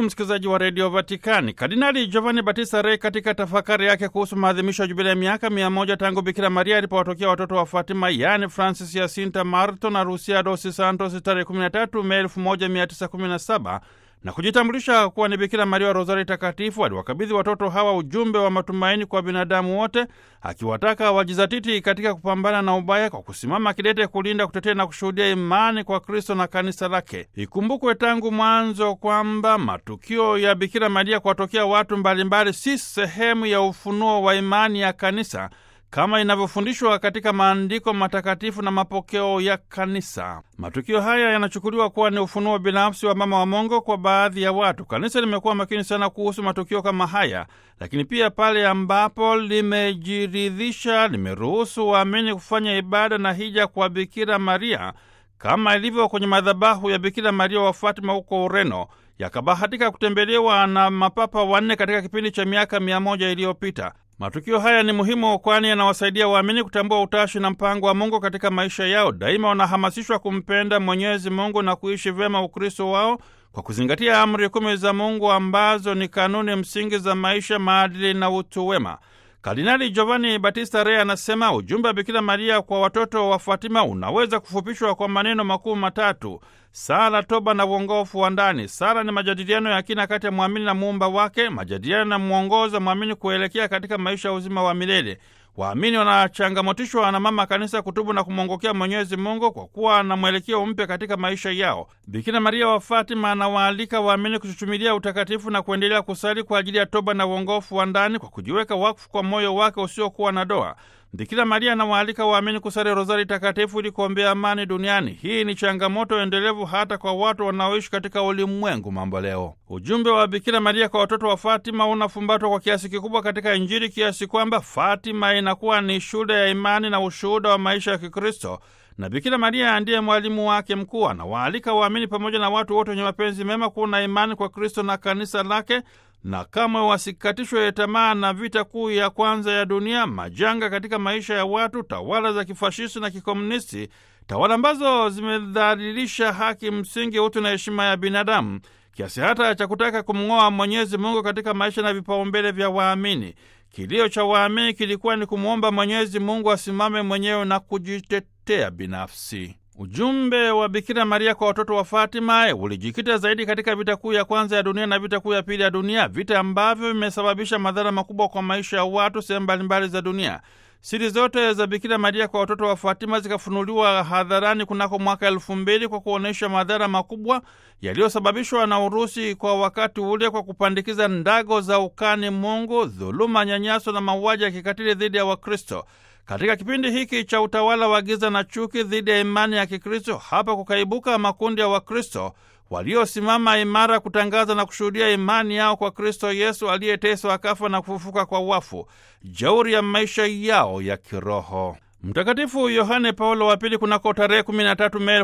msikilizaji wa redio Vatikani. Kardinali Giovanni Battista Re katika tafakari yake kuhusu maadhimisho ya jubilia ya miaka mia moja tangu Bikira Maria alipowatokea watoto wa Fatima, yaani Francis Jacinta Marto na Lucia dos Santos tarehe 13 Mei 1917 na kujitambulisha kuwa ni Bikira Maria wa Rozari Takatifu, aliwakabidhi watoto hawa ujumbe wa matumaini kwa binadamu wote, akiwataka wajizatiti katika kupambana na ubaya kwa kusimama kidete kulinda, kutetea na kushuhudia imani kwa Kristo na kanisa lake. Ikumbukwe tangu mwanzo kwamba matukio ya Bikira Maria kuwatokea watu mbalimbali si sehemu ya ufunuo wa imani ya kanisa kama inavyofundishwa katika maandiko matakatifu na mapokeo ya kanisa. Matukio haya yanachukuliwa kuwa ni ufunuo binafsi wa mama wa Mungu kwa baadhi ya watu. Kanisa limekuwa makini sana kuhusu matukio kama haya, lakini pia pale ambapo limejiridhisha, limeruhusu waamini kufanya ibada na hija kwa Bikira Maria kama ilivyo kwenye madhabahu ya Bikira Maria wa Fatima huko Ureno, yakabahatika kutembelewa na mapapa wanne katika kipindi cha miaka mia moja iliyopita. Matukio haya ni muhimu kwani yanawasaidia waamini kutambua utashi na mpango wa Mungu katika maisha yao. Daima wanahamasishwa kumpenda Mwenyezi Mungu na kuishi vyema Ukristo wao kwa kuzingatia amri kumi za Mungu ambazo ni kanuni msingi za maisha, maadili na utu wema. Kardinali Giovanni Battista Re anasema ujumbe wa Bikira Maria kwa watoto wa Fatima unaweza kufupishwa kwa maneno makuu matatu: sala, toba na uongofu wa ndani. Sala ni majadiliano ya kina kati ya mwamini na muumba wake, majadiliano na mwongoza mwamini kuelekea katika maisha ya uzima wa milele. Waamini wanachangamotishwa na Mama Kanisa kutubu na kumwongokea Mwenyezi Mungu kwa kuwa na mwelekeo mpya katika maisha yao. Bikira Maria wa Fatima anawaalika waamini kuchuchumilia utakatifu na kuendelea kusali kwa ajili ya toba na uongofu wa ndani kwa kujiweka wakfu kwa moyo wake usiokuwa na doa. Bikira Maria anawaalika waamini kusali rozari takatifu ili kuombea amani duniani. Hii ni changamoto endelevu hata kwa watu wanaoishi katika ulimwengu mambo leo. Ujumbe wa Bikira Maria kwa watoto wa Fatima unafumbatwa kwa kiasi kikubwa katika Injili kiasi kwamba Fatima inakuwa ni shule ya imani na ushuhuda wa maisha ya Kikristo, na Bikira Maria ndiye mwalimu wake mkuu. Anawaalika waamini pamoja na watu wote wenye mapenzi mema kuwa na imani kwa Kristo na kanisa lake na kamwe wasikatishwe tamaa na vita kuu ya kwanza ya dunia, majanga katika maisha ya watu, tawala za kifashisti na kikomunisti, tawala ambazo zimedhalilisha haki msingi, utu na heshima ya binadamu kiasi hata cha kutaka kumng'oa Mwenyezi Mungu katika maisha na vipaumbele vya waamini. Kilio cha waamini kilikuwa ni kumwomba Mwenyezi Mungu asimame mwenyewe na kujitetea binafsi. Ujumbe wa Bikira Maria kwa watoto wa Fatima ulijikita zaidi katika vita kuu ya kwanza ya dunia na vita kuu ya pili ya dunia, vita ambavyo vimesababisha madhara makubwa kwa maisha ya watu sehemu mbalimbali za dunia. Siri zote za Bikira Maria kwa watoto wa Fatima zikafunuliwa hadharani kunako mwaka elfu mbili kwa kuonyesha madhara makubwa yaliyosababishwa na Urusi kwa wakati ule kwa kupandikiza ndago za ukani Mungu, dhuluma, nyanyaso na mauaji ya kikatili dhidi ya Wakristo. Katika kipindi hiki cha utawala wa giza na chuki dhidi ya imani ya Kikristo, hapa kukaibuka makundi ya Wakristo waliosimama imara kutangaza na kushuhudia imani yao kwa Kristo Yesu aliyeteswa akafa na kufufuka kwa wafu, jeuri ya maisha yao ya kiroho. Mtakatifu Yohane Paulo wa Pili kunako tarehe 13 Mei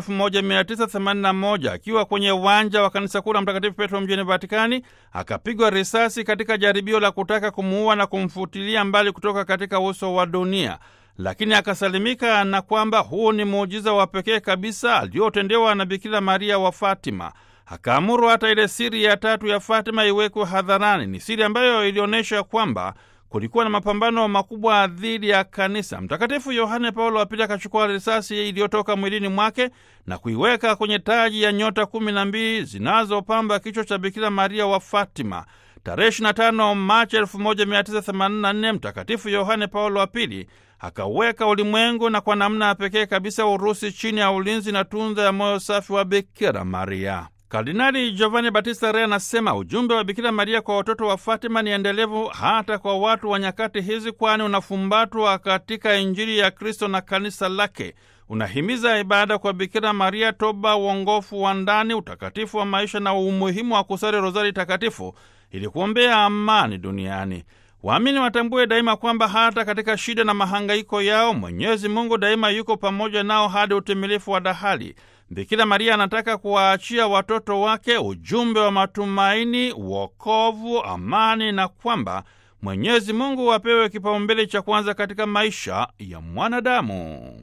1981 akiwa kwenye uwanja wa kanisa kuu la Mtakatifu Petro mjini Vatikani akapigwa risasi katika jaribio la kutaka kumuua na kumfutilia mbali kutoka katika uso wa dunia, lakini akasalimika na kwamba huu ni muujiza wa pekee kabisa aliotendewa na Bikira Maria wa Fatima. Akaamuru hata ile siri ya tatu ya Fatima iwekwe hadharani. Ni siri ambayo ilionyesha kwamba kulikuwa na mapambano makubwa dhidi ya kanisa. Mtakatifu Yohane Paulo wa Pili akachukua risasi iliyotoka mwilini mwake na kuiweka kwenye taji ya nyota kumi na mbili zinazopamba kichwa cha Bikira Maria wa Fatima. Tarehe 25 Machi 1984 Mtakatifu Yohane Paulo wa Pili akaweka ulimwengu na kwa namna ya pekee kabisa Urusi chini ya ulinzi na tunza ya moyo safi wa Bikira Maria. Kardinali Giovanni Battista Re anasema ujumbe wa Bikira Maria kwa watoto wa Fatima ni endelevu hata kwa watu wa nyakati hizi, kwani unafumbatwa katika Injili ya Kristo na kanisa lake. Unahimiza ibada kwa Bikira Maria, toba, uongofu wa ndani, utakatifu wa maisha na umuhimu wa kusali rozari takatifu ili kuombea amani duniani. Waamini watambue daima kwamba hata katika shida na mahangaiko yao Mwenyezi Mungu daima yuko pamoja nao hadi utimilifu wa dahali. Bikira Maria anataka kuwaachia watoto wake ujumbe wa matumaini, wokovu, amani na kwamba Mwenyezi Mungu apewe kipaumbele cha kwanza katika maisha ya mwanadamu.